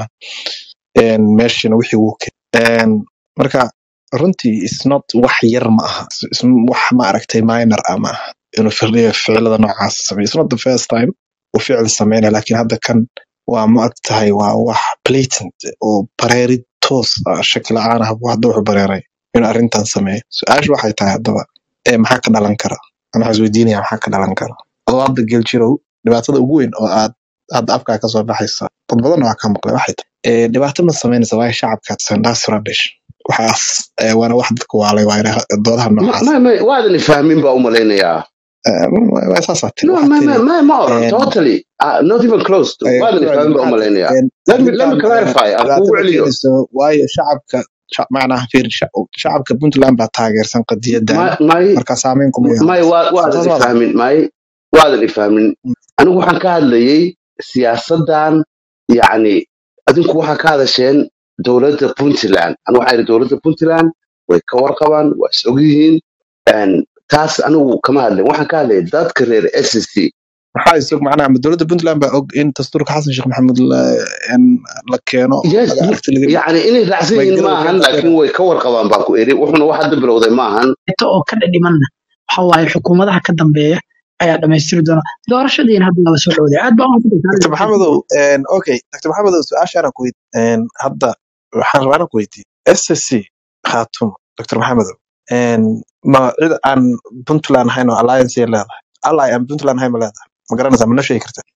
een, meeshana wixii wuu ke een, marka runtii is not wax yar ma aha Is- is- wax ma aragtay minor ah ma aha inuu firdhiya ficilada noocaas sameeyo it's not the first time uu ficil sameynaya laakiin hadda kan waa ma agtahay waa wax blatant oo bareerid toos ah shaki la-aan ah buu hadda wuxuu bareeray inuu arrintan sameeyo su-aashu waxay tahay haddaba ee maxaa ka dhalan kara ama waxaan isweydiinaya maxaa ka dhalan kara adoo hadda geljirow dhibaatada ugu weyn oo aad hadda afkaa kasoo baxaysa dad badan waa ka maqlay waxay tahay ee, dhibaato ma samaynaysa waayo shacabka sandaas radish waxaas ee, waana wax dadka waalay waa ina doodaha Ma- noocaas ma- ma- waadan fahmin baa u malaynayaa Ee, waa waa saasaa tiri no waxaad ma tiri ma ma ma oran een, totally uh, not even close to ee, waadan ku celi fahmin baa u waxaad malaynayaa een, let me let me arrintan ee, clarify aan kugu dhibaatada celiyo keenayso waayo shacabka sha- macnaha fiir sha- shacabka puntland baa taageersan qadiyadan may may marka saameyn kuma may yeelanayso waa- soo waadan saas maadan ifahmin may waadan ifahmin anigu waxaan ka hadlayay siyaasadan yacni adinku waxaa ka hadasheen dowladda puntland anigu waxaan idhi dowladda puntland way ka warqabaan waa is ogyihiin Een, taas anigu kama hadlin waxaan ka hadlayay dadka reer SSC maxaa isog macnaha ma dowladda puntland baa og in dastuurka xasan sheekh maxamuud la in la keeno yes laga aragti laga dhigo yacni inay raacsan may yihiin garow maahan keenta laakiin way ka warqabaan baan ku eri wuxuna wax hadda bilowday maahan inta oo ka dhadhimanna waxa waaye xukuumadaha ka dambeeya ayaa dhammaystiri doona doorashadiina hadda nala soo dhowday aad baa dr maxamedow een, okay dr maxamedow su-aashaana ku weydi een, hadda waxaan rabaa inaan ku weydiiyo ssc khaatumo dr maxamedow een, ma cid aan puntland ahayn oo alliance ay leedahay ally aan puntland ahayn ma leedahay ma garanaysaa ma noo sheegi kartaa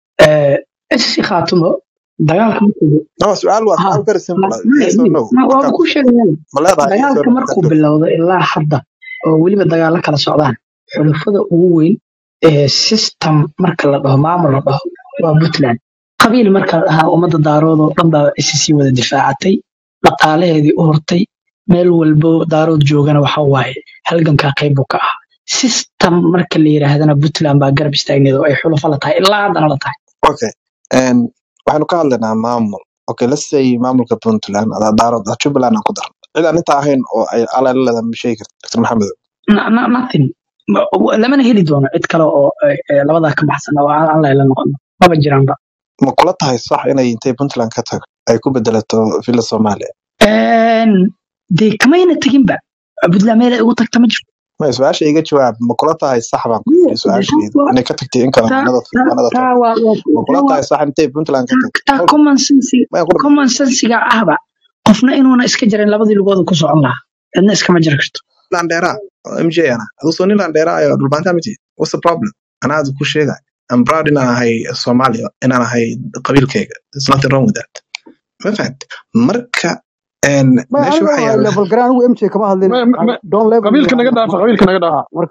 SC khaatumo dagaalka markuu no su-aal waa ha su-aal very simple ah. ma- yes or no ma- waaba markaad ku sheegayaan ma leedahay yes or dagaalka no markuu markaad bilowdo ilaa hadda oo weliba dagaalo kala socdaan xulafada ugu weyn ee system marka la dhaho maamul la dhaho waa puntland qabiil marka la dhahaa ummadda daarood oo dhan baa SC wada difaacatay dhaqaalaheedii u hortay meel walbo daarood joogana waxa waaye halgankaa qayb buu ka ahaa system marka la yiraahdana puntland baa garab istaagneed oo ay xulafo la tahay ilaa haddana la tahay okay een, waxaynu ka hadlaynaa maamul okay let's say maamulka puntland adaa daarood ah jubbaland aan ku darno cid aan intaa ahayn oo ay alay la leedahay ma sheegi karta dr maxamedow No- no- nothing Ma- lamana heli doono cid kale oo eh, eh, labadaa ka baxsan oo aan aan la noqono maba jiraanba ma kula tahay sax inay intay puntland ka tago ay ku bedelato villa soomaaliya Een, dee kamayna teginba puntland meel ay ugu tagta ma jirto ma su-aasha iga jawaab ma kula tahay sax baan ku Dee- yiri dee su-aasheedu taas waa- inay ka tagtay in kale taa waanada taa- waanada taa tahay waa waa- ma kula taa waa tahay sax intay puntland ka taa tagtay taa hold on common sense maya ku dhama common sensiga ahba qofna inuuna iska jarin labadii lugooda ku socon lahaa cidna iskama jiri karto landheera mj ana aduu soo nin landheera ayo dhulbaanta miti what's the problem anaa adu ku sheegay I'm proud inaan ahay Soomaaliya inaan ahay qabiilkayga there's nothing wrong with that ma fahant marka een ma meesha aniga waxa waa yaala level garan anigu mj kama hadlin Ma- ma- don level qabiilka naga dhaafa qabiilka naga dhaafa marka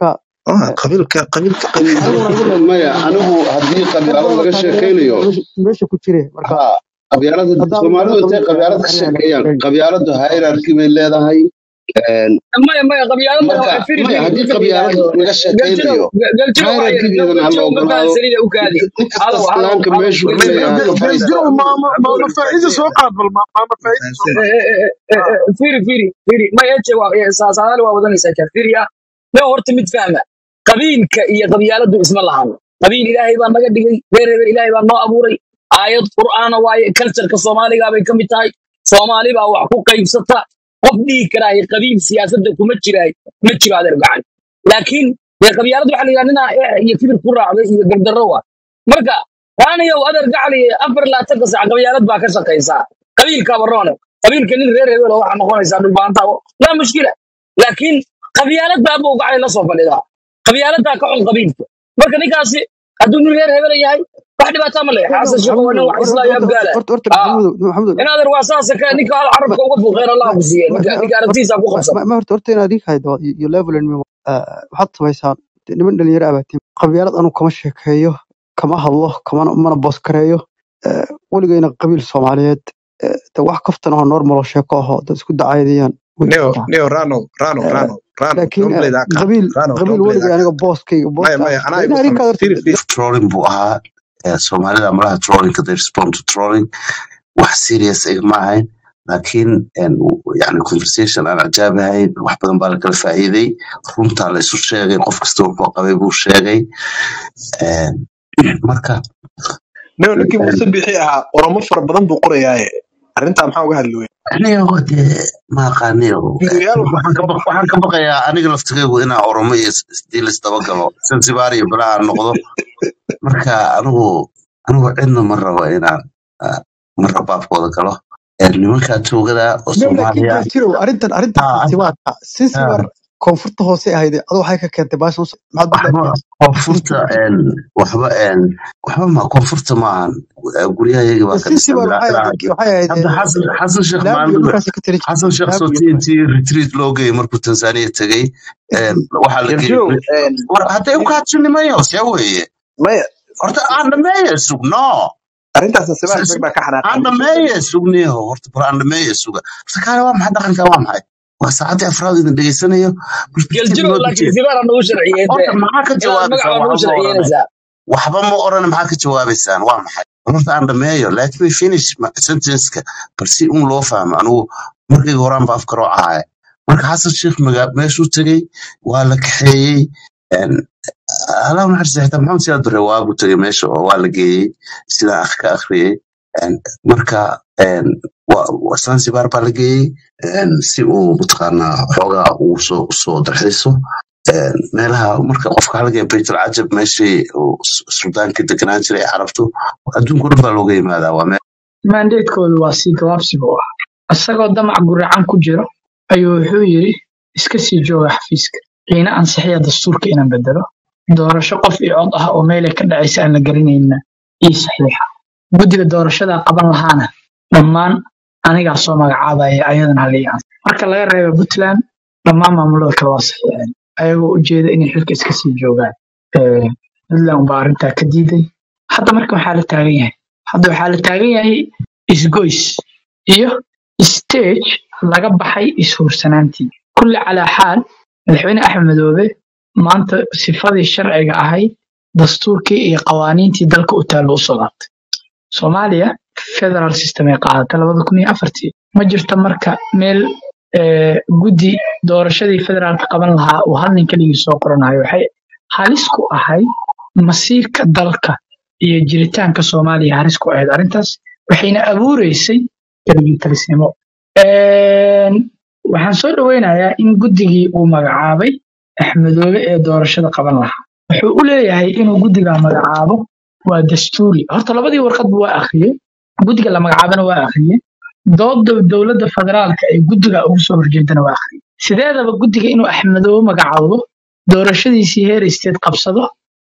Ah, qabiilka qabiilka qabiilka aniguna maya anigu haddii qabyaalad laga sheekaynayo meesha ku jire marka ha qabyaalada haddaa soomaalidu intay qabiilka qabyaalad ka sheekeeyaan qabyaaladu hierarchy bay leedahay Een, maya maya qabyaaladana marka waxay firi maya firi haddii ninka la qabyaalad yidhaahdo laga sheekaynayo galjiro waxaa yidhi hierarchygeedana ha la galjiro ma ogolaado fahansanida u kaadi nin kasta halow halow islaamka halow meeshuu may leeyahay ha ka may fadhiista galjiro maama maama faa'iida soo qaad bal ma- maama faa'iida soo qaad firi firi firi ma eje waa saasaali waa wadanaysaa ka firiya ma horta mid fahma qabiilka iyo qabyaaladu isma lahan qabiil ilaahay baa naga dhigay reer reer ilaahay baa noo abuuray aayad qur'aana waaye cultureka soomaaliga bay ka mid tahay soomaali baa wax ku qaybsata qof dhihi karaaye qabiil siyaasadda kuma jiraay ma jiro adeer gacan laakiin dee qabyaalad waxaa la yidhaha ninaa eex iyo kibir ku raacday iyo gardarro wa marka raanayow adeer gacali afar laatanka sac qabyaalad baa ka shaqaysaa qabiilka baroone qabiilka nin reer hebel oo waxaa noqonaysaa dhulbaanta laa mushkila laakiin qabyaalad baa buu gacali la soo fadhidaa qabyaaladaa ka xun qabiilka marka ninkaasi hadduu nin reer hebel yahay wax dhibaataa ma leh xaasan sheekh waa nin wax islaayo abgaala horta horta aa maxamudow maxamudow in adeer waa saasa ka ninka hal carabka uga fuuqeen allah ku siiye ninka ninka aragtiisa ku qabsan ma horta horta inaad ii haydo iyo level and memo waxaad samaysaan dee niman dhalinyaro abaatiin qabyaalad anu kama sheekeeyo kama hadlo kamana mana boos kareeyo Eh, weligayna qabiil soomaaliyeed eh, de wax kaftan oo normal oo sheeko aho dad isku dacaydayaan way neo jirtaa neo rano rano Eh, rano rano laakiin don't eh, play that card qabiil rano qabiil don't play weligay that aniga card booskayga maya booska maya anaa in igu arrinkaad fahmay horta firi firi trolling buu ahaa Eh, soomaalida malaha trollingka they respond to trolling wax serious igama ahayn laakiin en, w- yani conversation aan cajaab ahayn wax badan baa lakala faa'iiday runtaa la isu sheegay qof kasta wuxuu qabay buu sheegay En, marka neo ninkii en, muuse bixi ahaa oromo fara badan buu qorayaaye arrintaa maxaa uga hadli weyne aniga dee ma aqaaniyo fiiriyaal waxaa waxaan ka jira baq- waxaan ka baqayaa aniga laftigaygu inaan oromo iyo is- isdiil isdabagalo zanzibar iyo balaha aan noqdo marka anigu anigu cidna ma rabo inaan ah, marra baabkooda galo Eh, nimankaa toogada oo no laakiin soomaaliya gaarjirow arrintan arrintan ah, zanzibarka ah, zanzibar koonfurta hoose ahayd adu waxay ka keentay baashan maxaad waxba badbaadiyeen koonfurta en, waxba en, waxba ma koonfurta maahan Eh, guryahayaga baa ka dhisan zanzibar ilaa waxay ilaa ahayd waxay ahayd hadda xasan xasan sheekh laab iyo maalin dhulkaasi ka tiri xasan sheekh laab soo iyo t dhulkaas t retreat loo geeyey markuu tanzania tegey En, waxaa la geeyey garjirow war hadday u kaadsinnimayo see weeye maya horta aan dhameeye sugno arrintaas nasibaha rag baa ka xanaaqay aan muuse dhameeye sugniyo horta bal aan dhameeye suga horta kaale waa maxay dhaqanka waa maxay waa saacaddii afraad idin dhegeysanayo perspective galjiro noo laakiin dejee zibaara nagu sharciyey horta dee maxaa ka inaad jawaabaysaa magaca nagu waxba ma orane sharciyeynaysaa waxba ma orane maxaa ka jawaabaysaan waa maxay horta aan dhameeyo let me finish ma- sentenceka bal si un loo fahmo anigu markayga horaan ba afkaroo ahaaye marka xasan sheekh magaa meeshuu tegey waa la kaxeeyey En, allah naxariista xitaa maxamed siyaad bare waagu tegey meesha oo waa la geeyey sidaan ak ka akhriyey En, marka en, wa- wa- zanzibar baa la geeyey En, si uu mataqaanaa xoogaa uu soo soo darxiiso En, meelaha marka qofka halgee baytul cajab meeshii uu Su- suudaanka deganaan jiray ee carabtu adduunka o dhan baa looga yimaadaa waa meel mandatekoodu waa sii gabaabsiga u ah isagoo damac guracan ku jiro ayuu wuxuu yidhi iska sii jooga xafiiska qiina ansixiya dastuurka inaan bedelo doorasho qof iyo cod ah oo meelay ka dhacaysa aan la garanayna ii saxiixa guddiga doorashada qaban lahaana dhammaan anigaa soo magacaabaya ayadana halii aan marka laga reebo puntland dhammaan maamulada kale waa saxiixeen ayagoo ujeeda inay xilka iska sii joogaan Eh, puntland baa arrintaa ka diiday hadda marka waxaa la taagan yahay hadda waxaa la taagan yahay isgoys iyo stage laga baxay ishuursanaantii kulli calaa xaal madaxweyne axmed madoobe maanta sifadii sharciga ahayd dastuurkii iyo qawaaniintii dalka u taallo u soo laabtay soomaaliya federal system ay qaadatay labada kun iyo afartii ma jirto marka meel eh, guddi doorashadii federaalka qaban lahaa uu hal nin keligii soo qoranayo waxay halis ku ahayd masiirka dalka iyo jiritaanka soomaaliya halis ku ahayd arrintaas waxayna abuureysay keligii talisnimo Een, waxaan soo dhoweynayaa in guddigii uu magacaabay axmedoobe ee doorashada qaban lahaa wuxuu u leeyahay inuu guddigaa magacaabo waa dastuuri horta labadii warqadba waa akhriyey guddiga la magacaabana waa akhriyey dooda dowladda federaalka ee guddiga ugu soo horjeedana waa akhriyey sideedaba guddiga inuu axmedoobe magacaabo doorashadiisii heer isteed qabsado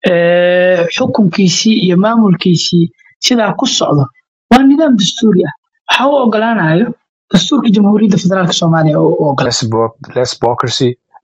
ee, xukunkiisii iyo maamulkiisii sidaa ku socdo waa nidaam dastuuri ah waxa uu ogolaanayo dastuurka jamhuuriyadda federaalka soomaaliya oo u ogolaa less, bu- less bureaucracy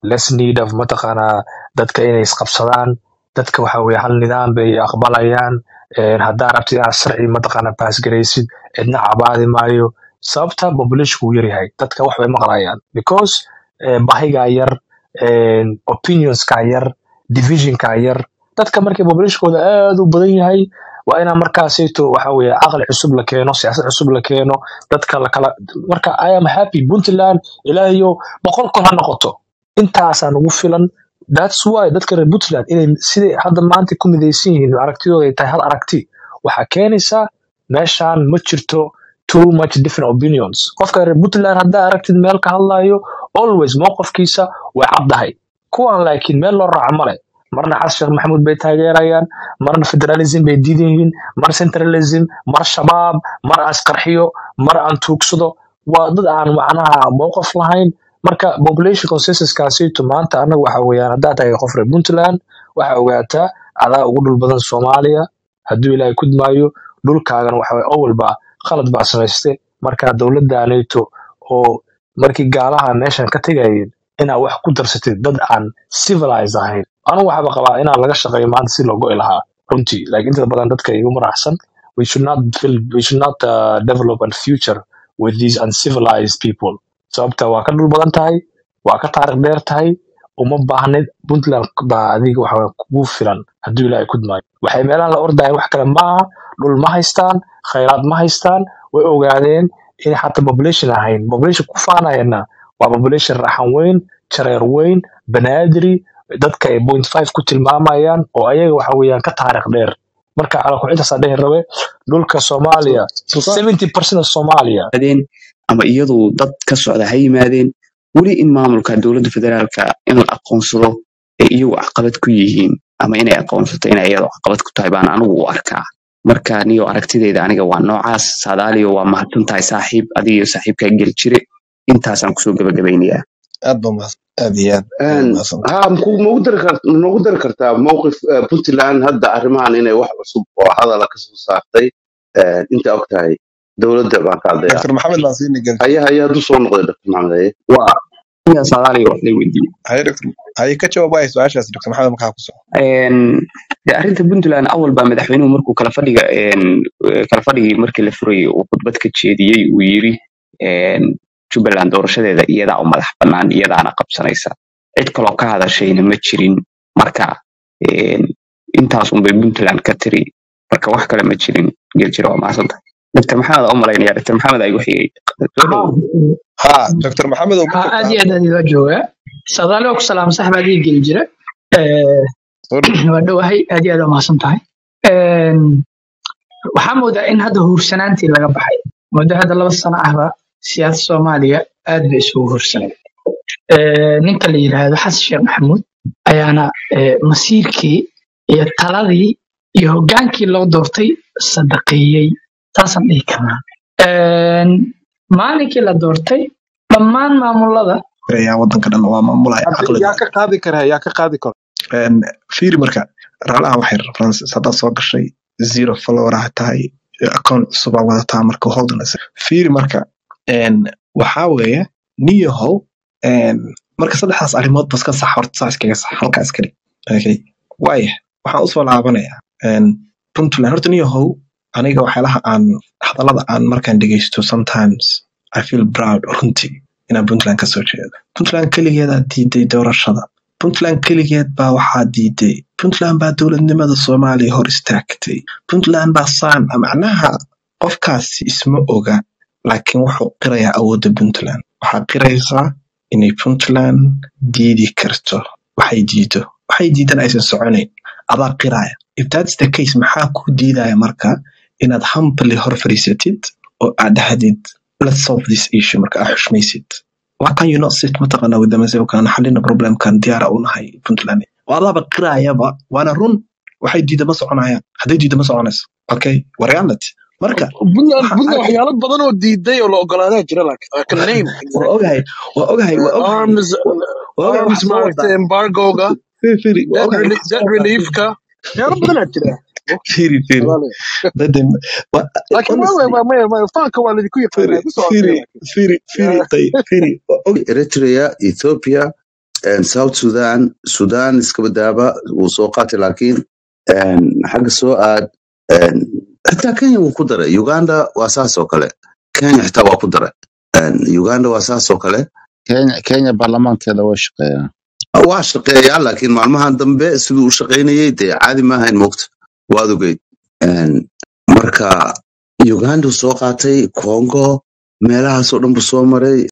less need of mataqaanaa dadka inay isqabsadaan dadka waxa weye hal nidaam bay aqbalayaan Een, haddaa rabtid inaad sharci mataqaanaa baasgaraysid cidna cabaadi maayo sababta populationku uu yaryahay dadka wax bay maqlayaan because eh, bahigaa yar een, opinionskaa yar divisionkaa yar dadka markay populationkooda aad u badan yahay waa inaa markaasayto waxa weye caqli cusub la keeno siyaasad cusub la keeno dadka la kala marka i am happy puntland ilaahiyo boqol kun ha noqoto intaasaa ugu filan thats why dadka reer puntland inay siday hadda maanta ku midaysan yihiin aragtidooda ay tahay hal aragti waxaa keenaysaa meeshaan ma jirto too much different opinions qofka reer puntland haddaa aragtid meel ka hadlayo always mowqifkiisa way caddahay kuwan laakiin meel loo raaco male marna xasan sheekh maxamuud bay taageerayaan marna federalism bay diidan yihiin mar centralism mar shabaab mar asqarxiyo mar aan tuugsado waa dad aan macnaha mowqif lahayn marka population consensuskaasiito maanta anaga waxa weeyaan haddaa tahay qof reer puntland waxaa ogaataa adaa ugu dhul badan soomaaliya hadduu ilaahay kudmaayo dhulkaagana waxa weye owalba khalad baa samayste marka dowladdaanayto oo markii gaalaha meeshan ka tegayeen inaa wax ku darsatid dad aan civilized ahayn anigu waxaaba qabaa inaan laga shaqeeyo maanta si loo go'i lahaa runtii like inta badan dadka igu maraxsan we should not feel, we should not uh, develop a future with these uncivilized people sababta waa ka dhul badan tahay waa ka taariikh dheer tahay uma baahnid puntland baa adiga waxa weye kugu filan hadduu ilaahay kudmaayo waxay meelahan la ordayan wax kale maaha dhul ma haystaan khayraad ma haystaan way ogaadeen inay xataa population ahayn population ku faanayana waa population raxan weyn jareer weyn banaadiri dadka ay point five ku tilmaamayaan oo ayaga waxa weeyaan ka taariikh dheer marka calakuxintaasaa dhehi rabe dhulka soomaaliya sultan seventy percent of soomaaliya yimaadeen ama iyadu dad ka socda ha yimaadeen weli in maamulka dowladda federaalka in la aqoonsado ay iyagu caqabad ku yihiin ama inay aqoonsato inay iyadu caqabad ku tahay baan anigu u arkaa marka niyo aragtideyda aniga waa noocaas saadaaliyo waa mahadsan tahay saaxiib adiga iyo saaxiibkaa geli jire intaasaan kusoo gabagabaynayaa aad ba mahadsan aad iyo aad aad Een, mahadsan ha maku- magu dari kar- magu dari kartaa mowqif eh, puntland hadda arrimahan inay wax cusub oo hadala ka soo saartay eh, inta og tahay dowladda baan ka hadlayaa dr maxamed baan siini gel haya haya hadduu soo noqday dr maxamed haye waa aniga saadaaliyo wax lay weydiiyey haye dr haye ka jawaab waaya su-aashaas dr maxamed markaa ku soo Een, de arrinta puntland awal baa madaxweynuhu markuu kala fadhiga een, eh, kala fadhigii markii la furayay uu khudbad ka jeediyey uu yiri een, jubbaland doorashadeeda iyadaa u madax bannaan iyadaana qabsanaysa cid kaloo ka hadashayna ma jirin marka een, intaas unbay puntland ka tiri marka wax kale ma jirin geljira waa mahadsanta dr maxamed aa u malaynaya dr maxamed ay waxiyey soo dhow ha dr maxamed oo ma ها aad joogtaa iyo aad aad waa joogaa sadaali oo ku salaam saxba adii geli jira Eh, soo dhow waa dhowahay aad iyo aad waa mahadsan tahay Een, waxaa moodaa in hadda huursanaantii laga baxay muddo hadda laba sano ahba siyaasada soomaaliya aad bay isugu huursanay Eh, ninka la yidhaahdo xasan sheekh maxamuud ayaana eh, masiirkii iyo taladii iyo hogaankii loo doortay sadaqeeyey saasaan dhihi karnaa Een, maalinkii la doortay dhammaan maamulada ayaa wadanka dhan waa maamulaya Hadda caqliga yaa ka qaadi kara yaa ka qaadi karo Een, fiiri marka raalaha waxay references haddaad soo gashay zero follower ah tahay account cusub aa wadataa marka holdings fiiri marka een, waxaa weeye niyahow een, marka saddexdaas arrimood bas ka sax horta saa iskaga sax halkaa iska dhig okay waaya waxaan usoo laabanayaa een, puntland horta niyahow aniga waxyaalaha aan hadallada aan markaan dhegeysto sometimes i feel proud runtii inaan puntland kasoo jeedo puntland keligeedaa diiday doorashada puntland keligeed baa waxaa diiday puntland baa dowladnimada soomaaliya hor istaagtay puntland baa saan macnaha qofkaasi isma oga laakiin wuxuu qirayaa awoodda puntland waxaa qiraysaa inay puntland diidi karto waxay diido waxay diidan aysan soconayn adaa qiraya if that's the case maxaa ku diidaya marka inaad humbly hor fadhiisatid oo aad dhahdid let's solve this issue marka aad xushmaysid why can you not sit mataqana with them and say okay aan xalina problemkan diyaara u nahay puntland oo adaaba qiraayaba waana run waxay diida ma soconayaan hadday diida ma soconayso okay waa reality marka puntland waxaan puntland arkay waxyaalo badan oo diiday oo la ogolaadaa jira like I can name waa exactly ogahay waa ogahay waa Uh, ogahay arms waa ogahay arms waxaa soo maaragtay wadaa embargoga firi firi waa debt ogahay relief waxaa debt soo wadaa firi reliefka waxyaalo badanaa jira firi firi walaalayaal dadem wa- laakiin waa honestly waa maya maya faanka waa laydinku firi yaqaanaa ku socotay firi laakiin firi firi Yeah. tay firi waa og eritrea ethiopia een, south sudan sudan iska badaaba wuu soo qaatay laakiin een, xagga soo aad een, xitaa kenya wuu ku daray uganda waa saas oo kale kenya xitaa waa ku daray Een, uganda waa saas oo kale kenya kenya baarlamaankeeda waa shaqeeyaa waa shaqeeyaa laakiin maalmahan dambe siduu u shaqaynayay dee caadi maahayn moogta waad ogeyd Een, marka uganda wuu soo qaatay congo meelahaasoo dhan buu soo maray